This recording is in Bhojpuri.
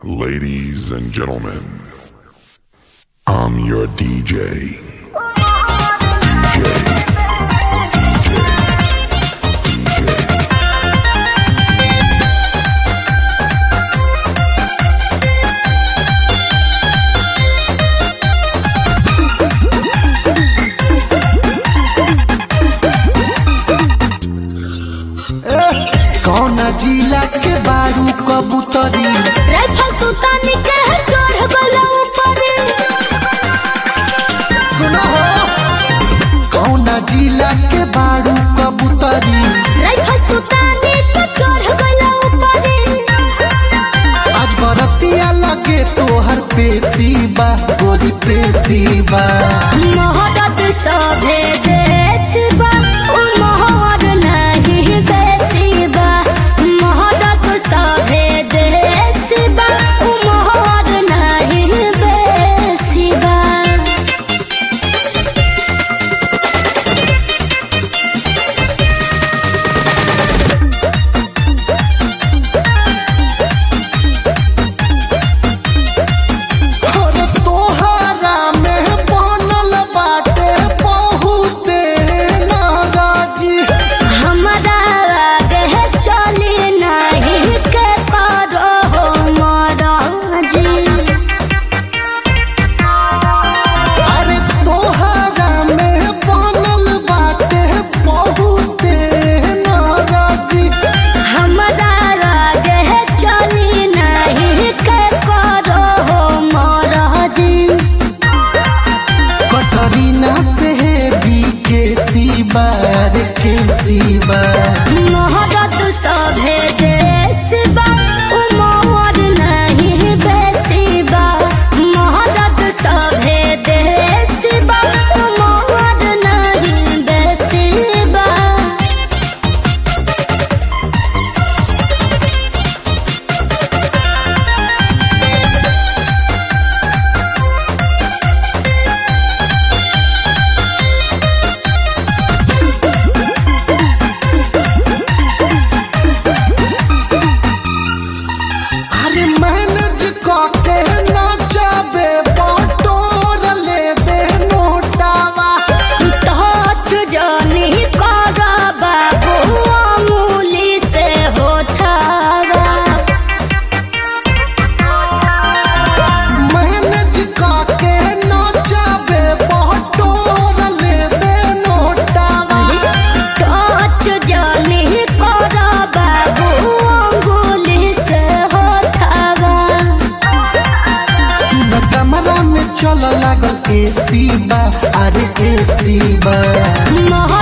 Ladies and gentlemen, I'm your DJ. DJ. कौन जिला के बारू कबूतरी राइफल तू तानी के चढ़ गलो ऊपर सुनो हो कौन जिला के बारू कबूतरी राइफल तू तानी के चढ़ गलो ऊपर आज बरतिया लगे तोहर पेशीबा गोरी पेशीबा मोहब्बत सभे देश बा उ मोहर नहीं बेसी बा मोहब्बत सभे देश बा उ मोहर नहीं बेसी बा और तोहरा में बनल बाटे बहुते नाराजी हमरा आगे चली नहीं के पारो हो महाराजी अरे तोहरा में बनल बाटे बहुते नाराजी हमरा आगे चली नहीं के पारो हो महाराजी कटरीना से भी के सिवा रे के सिवा मोहब्बत सभे देश बा उ मोहर नहीं बेसी बा मोहब्बत सभे देश बा उ मोहर नहीं बेसी बा अरे मैनेज करके ना जाबे बटोर लेबे नोटावा टच जानी करा बाबू अमूली से होठावा मैनेज करके ना जाबे बटोर लेबे नोटावा टच जानी करा बाबू अंगुली से होठावा सुन कमरा में चल लागल एसी बा अरे एसी बा मोह